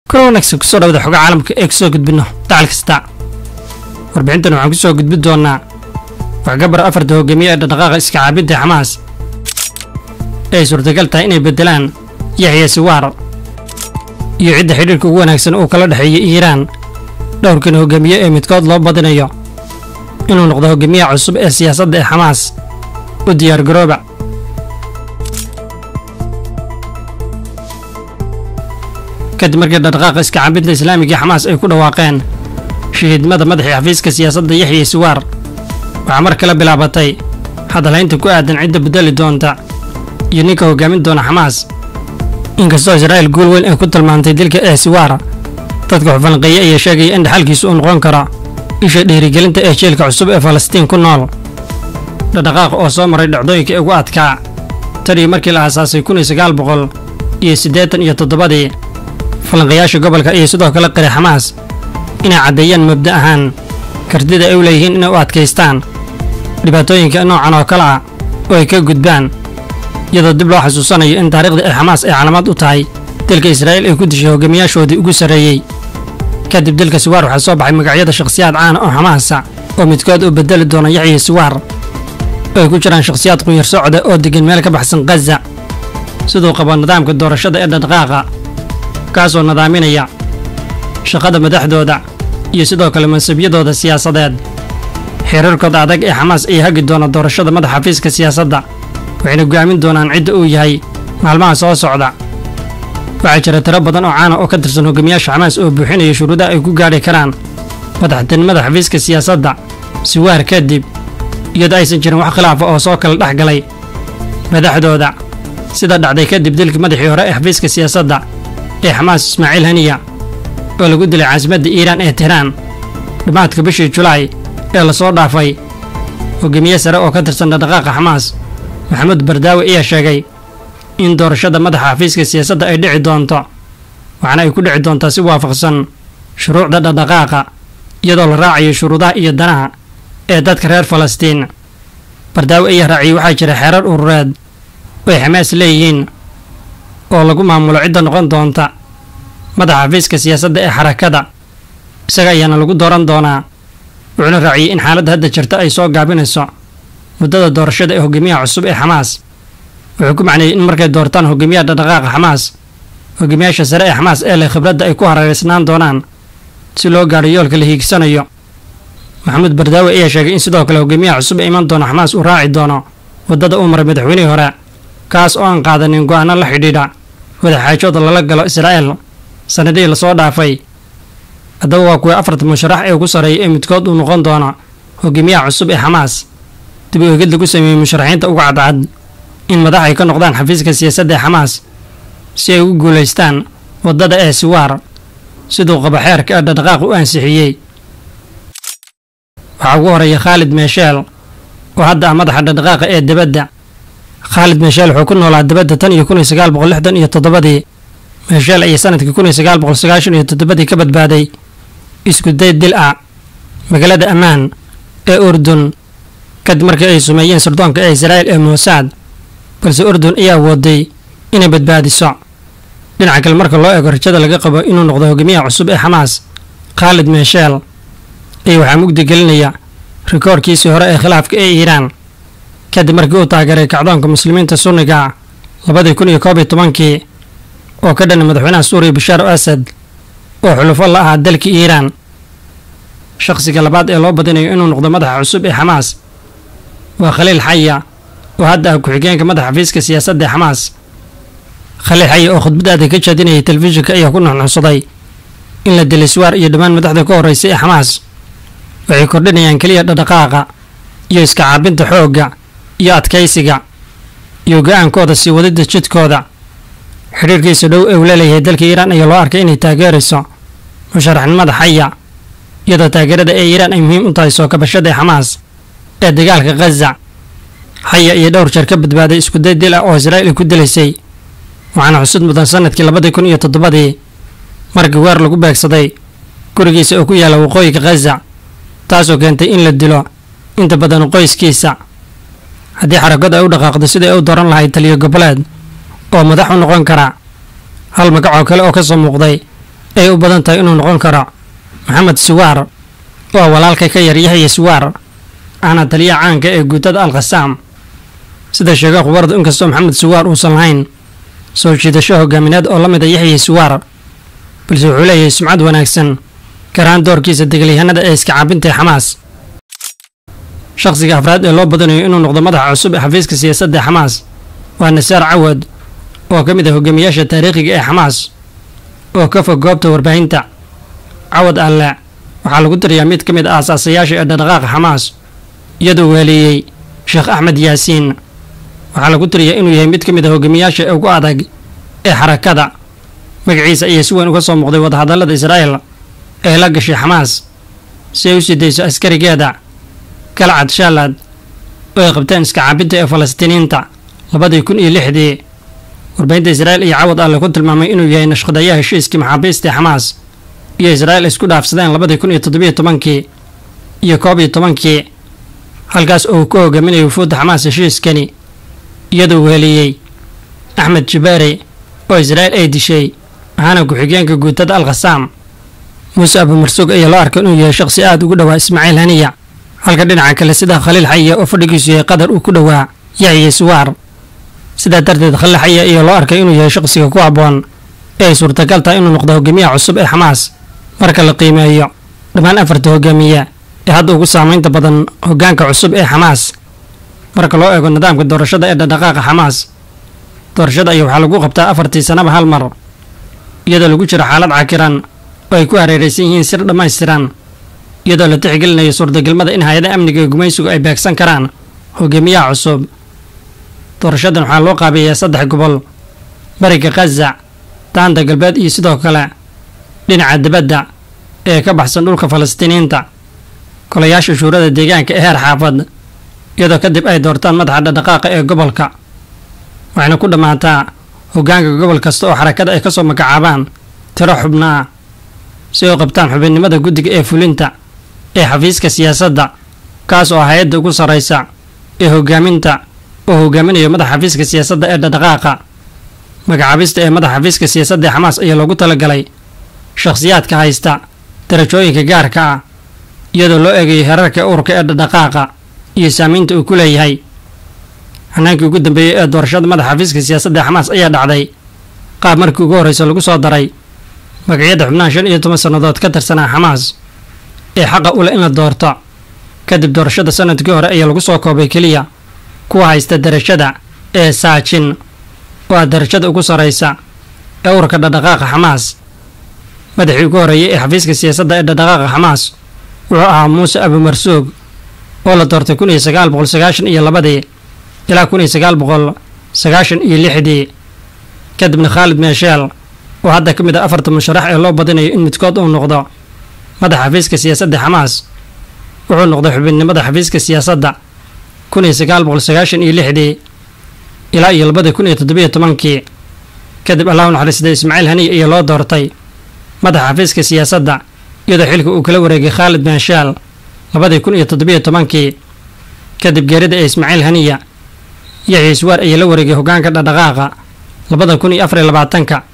kuna wanaagsan kusoo dhawada xoga caalamka ee kusoo gudbino dacal kasta warbixintan waxaan kusoo gudbin doonaa waxgabar afarta hogaamiye ee dhaqdhaqaaqa iska caabinta xamaas ee ay suurtagal tahay inay beddelaan yaxya siwaar iyo cidda xidhiirka ugu wanaagsan uu kala dhexeeyay iiraan dhowrkan hogaamiye ee midkood loo badinayo inuu noqdo hogaamiyaha cusub ee siyaasadda ee xamaas u diyaargarooba kadib markii dhaqdhaqaaqa iska caabinta islaamiga ee xamaas ay ku dhawaaqeen shahiidnimada madaxii xafiiska siyaasadda yaxya siwaar waxaa mar kale bilaabatay hadalhaynta ku aadan cidda beddeli doonta iyo ninka hogaamin doona xamaas inkastoo israa'iil guul weyn ay ku tilmaantay dilka ee siwaar dadka xufanqeeye ayaa sheegaya in dhaxalkiisu uu noqon karo isha dhiirigelinta ee jeelka cusub ee falastiin ku nool dhaqdhaqaaq oo soo maray dhacdooyinka ugu adkaa tanii markii la aasaasay kun iyo sagaal boqol iyo siddeetan iyo toddobadii falanqayaasha gobolka ayay sidoo kale qiray xamaas inay caddeeyaan mabda ahaan kartida ay u leeyihiin inay u adkaystaan dhibaatooyinka noocan oo kale ah oo ay ka gudbaan iyadoo dib loo xasuusanayo in taariikhda ee xamaas ay calaamad u tahay dilka israa'iil ay ku dishay hogaamiyaashoodii ugu sarreeyey kadib dilka siwaar waxaa soo baxay magacyada shakhsiyaad caana oo xamaasa oo midkood uu beddeli doona yaxya siwaar oo ay ku jiraan shakhsiyaad qunyar socda oo deggan meel ka baxsan khaza siduu qabo nidaamka doorashada ee dhaqdhaqaaqa kaasoo nadaaminaya shaqada madaxdooda iyo sidoo kale mansabyadooda siyaasadeed xiriirkooda adag ee xamaas ayaa hagi doona doorashada madaxa xafiiska siyaasadda waxayna go'aamin doonaan cidda uu yahay maalmaha soo socda waxaa jira tiro badan oo caana oo ka tirsan hogaamiyaasha xamaas oo buuxinaya shuruudaha ay ku gaadhi karaan madaxtinimada xafiiska siyaasadda siwaar kadib iyadoo aysan jirin wax khilaafa oo soo kala dhex galay madaxdooda sida dhacday kadib dilkii madaxii hore ee xafiiska siyaasadda ee xamaas ismaaciil haniya oo lagu dilay caasimadda iiraan ee tehraan dhammaadka bishii julaay ee lasoo dhaafay hogaamiye sare oo ka tirsan dhaqdhaqaaqa xamaas maxamuud bardaawi ayaa sheegay in doorashada madaxa xafiiska siyaasadda ay dhici doonto waxaana ay ku dhici doontaa si waafaqsan shuruucda dhaqdhaqaaqa iyadoo la raacayo shuruudaha iyo danaha ee dadka reer falastiin bardaawi ayaa raaciyey waxaa jira xeerar urureed oo ay xamaas leeyihiin oo lagu maamulo cidda noqon doonta madaxa xafiiska siyaasadda ee xarakada isaga ayaana lagu dooran doonaa wuxuuna raaciyey in xaaladda hadda jirta ay soo gaabinayso muddada doorashada ee hogaamiyaha cusub ee xamaas wuxuu ku macneeyey in markay doortaan hogaamiyaha dhaqdhaqaaqa xamaas hogaamiyaasha sare ee xamaas ee leh khibradda ay ku hareeraysnaan doonaan si loo gaadho yoolka la hiigsanayo maxamuud bardaawi ayaa sheegay in sidoo kale hogaamiyaha cusub ee iman doona xamaas uu raaci doono waddada uu maray madaxweynihii hore kaas oo aan qaadanin go'aano la xidhiidha wadaxaajooda lala galo israa'iil sannadihii lasoo dhaafay haddaba waa kuwii afarta musharax ee ugu sarreeya ee midkood uu noqon doono hogaamiyaha cusub ee xamaas dib u eegid lagu sameeyey musharaxiinta uga cadcad in madax ay ka noqdaan xafiiska siyaasadda ee xamaas si ay ugu guulaystaan waddada ee siwaar siduu qabo xeerka ee dhaqdhaqaaq u ansixiyey waxaa ugu horeeya khaalid meesheel oo hadda ah madaxa dhaqdhaqaaqa ee debadda khaalid meesheel wuxuu ku noolaa debadda tan iyo kun iyo sagaal boqol lixdan iyo toddobadii meesheel ayaa sanadkii kun iyo sagaal boqol sagaashan iyo toddobadii ka badbaaday isku day dil ah magaalada ammaan ee urdun kadib markii ay sumeeyeen sirdoonka ee israa'iil ee muusaad balse urdun ayaa wooday inay badbaadiso dhinaca kale marka loo eego rajada laga qabo inuu noqdo hogaamiyaha cusub ee xamaas khaalid meesheel ayaa waxaa mugdi gelinaya rikoorkiisii hore ee khilaafka ee iiraan kadib markii uu taageeray kacdoonka muslimiinta sunniga labadii kun iyo koob iyo tobankii oo ka dhana madaxweynaha suuriya bashaar asad oo xulufo la ahaa dalka iiraan shakhsiga labaad ee loo badinayo inuu noqdo madaxa cusub ee xamaas waa khaliil xaya oo hadda ah ku-xigeenka madaxa xafiiska siyaasadda ee xamaas khaliil xaya oo khudbadaada ka jeedinayay telefishinka ayaa ku nuxnuxsaday in la dilay siwaar iyo dhammaan madaxda ka horreysay ee xamaas waxay kordhinayaan keliya dhaqdhaqaaqa iyo iska caabinta xoogga iyo adkaysiga iyo go-aankooda sii wadidda jidkooda xidhiirkiisa dhow ee uu leeleeyahay dalka iiraan ayaa loo arkay inay taageerayso musharaxnimada xaya iyadoo taageerada ee iiraan ay muhiim u tahay soo kabashada ee xamaas ee dagaalka khaza xaya iyo dhowr jeer ka badbaaday iskuday dil ah oo israa'iil ku dilaysay waxaana xusud mudan sanadkii labadii kun iyo toddobadii markii weer lagu beegsaday gurigiisa oo ku yaalla waqooyiga khaza taasoo keentay in la dilo inta badan qoyskiisa haddii xarakadu ay u dhaqaaqdo sidai ay u dooran lahayd taliyo goboleed oo madax u noqon kara hal magac oo kale oo ka soo muuqday ay u badan tahay inuu noqon karo maxamed suwaar oo walaalka ka yar yaxya suwaar ahna taliyaha caanka ee guutada al khasaam sida sheega khubaradu inkastoo maxamed suwaar uusan lahayn soo jiidasho hogaamineed oo la mid a yaxya suwaar balse wuxuu leeyahay sumcad wanaagsan garahaan doorkiisa degaalyahanada ee iska caabinta ee xamaas shakhsiga afraad ee loo badanayo inuu noqdo madaxa cusub ee xafiiska siyaasadda ee xamaas waa nasaar cawad oo ka mid ah hogaamiyaasha taariikhiga ee xamaas oo ka fog goobta warbaahinta cawad alle waxaa lagu tiriyaa mid ka mid ah asaasayaasha ee dhaqdhaqaaqa xamaas iyadoo weeleeyey sheekh axmed yaasiin waxaa lagu tiriyaa inuu yahay mid ka mid ah hogaamiyaasha ugu adag ee xarakada magaciisa ayaa si weyn uga soo muuqday wadahadallada israa'el ee la gashay xamaas si ay u sii dayso askarigeeda galcad shaalaad oo ay qabteen iska caabinta ee falastiiniinta labadii kun iyo lixdii warbaahinta israa'il iyo cawad alle ku tilmaamay inuu yahay nashqadayaha heshiiskii maxaabiista ee xamaas iyo israa'il isku dhaafsadeen labadii kun iyo toddobiyo tobankii iyo koob iyo tobankii halkaas oo uu ku hogaaminayay wufuudda xamaas heshiiskani iyadoo weheliyey axmed jibaari oo israa'il ay dishay ahaana ku-xigeenka guutada al khasaam muuse abumarsuug ayaa loo arkay inuu yahay shakhsi aad ugu dhowaa ismaaciil haniya halka dhinaca kale sida khaliil xaya oo fadhigiisu yahay qadar uu ku dhowaa yaxya suwaar sidaa darteed khaliil xaya ayaa loo arkay inuu yahay shakhsiga ku habboon ee ay suurtagal tahay inuu noqdo hogaamiyaha cusub ee xamaas marka la qiimeeyo dhammaan afarta hogaamiye ee hadda ugu saamaynta badan hoggaanka cusub ee xamaas marka loo eego nidaamka doorashada ee dhaqdhaqaaqa xamaas doorashada ayaa waxaa lagu qabtaa afartii sanaba hal mar iyadoo lagu jiro xaalad cakiran oo ay ku hareeraysan yihiin sir dhammaystiran iyadoo la tixgelinayo suurtagelmada in hay-adaha amniga ee gumaysigu ay beegsan karaan hogaamiyaha cusub doorashadan waxaa loo qaabeeyaa saddex gobol bariga khaza daanta galbeed iyo sidoo kale dhinaca dibadda ee ka baxsan dhulka falastiiniyiinta golayaasha shuurada deegaanka ee heer xaafad iyadoo kadib ay doortaan madaxa dhaqdhaqaaqa ee gobolka waxayna ku dhammaataa hoggaanka gobol kasta oo xarakada ay ka soo magacaabaan tiro xubno ah si ay u qabtaan xubinnimada guddiga ee fulinta ee xafiiska siyaasadda kaas oo hay-adda ugu sarraysa ee hoggaaminta oo hogaaminayo madaxa xafiiska siyaasadda ee dhaqdhaqaaqa magacaabista ee madaxa xafiiska siyaasadda ee xamaas ayaa loogu talagalay shakhsiyaadka haysta darajooyinka gaarka ah iyadoo loo eegayo herarka ururka ee dhaqdhaqaaqa iyo saamaynta uu ku leeyahay hanaankii ugu dambeeyey ee doorashada madaxa xafiiska siyaasadda ee xamaas ayaa dhacday qaab markii ugu horreysa lagu soo daray magacyada xubnaha shan iyo toban sannadood ka tirsanaa xamaas ee xaqa u leh in la doorto kadib doorashada sanadkii hore ayaa lagu soo koobay keliya kuwa haysta darajada ee saajin oo ah darajada ugu sarraysa ee ururka dhaqdhaqaaqa xamaas madaxii ugu horreeyey ee xafiiska siyaasadda ee dhaqdhaqaaqa xamaas wuxuu ahaa muuse abumarsuug oo la doortay kun iyo sagaal boqol sagaashan iyo labadii ilaa kun iyo sagaal boqol sagaashan iyo lixdii kadibna khaalid meesheel oo hadda ka mid ah afarta musharax ee loo badinayo in midkood uu noqdo madaxa xafiiska siyaasadda xamaas wuxuu noqday xubinnimada xafiiska siyaasadda kun iyo sagaal boqol sagaashan iyo lixdii ilaa iyo labadii kun iyo toddobiyo tobankii kadib allahu naxariistay ismaaciil haniya iyo loo doortay madaxa xafiiska siyaasadda iyadoo xilka uu kala wareegay khaalid meeshaal labadii kun iyo toddobiyo tobankii kadib geerida ee ismaaciil haniya yaxya iswaar ayaa la wareegay hoggaanka dhaqdhaqaaqa labada kun iyo afar iyo labaatanka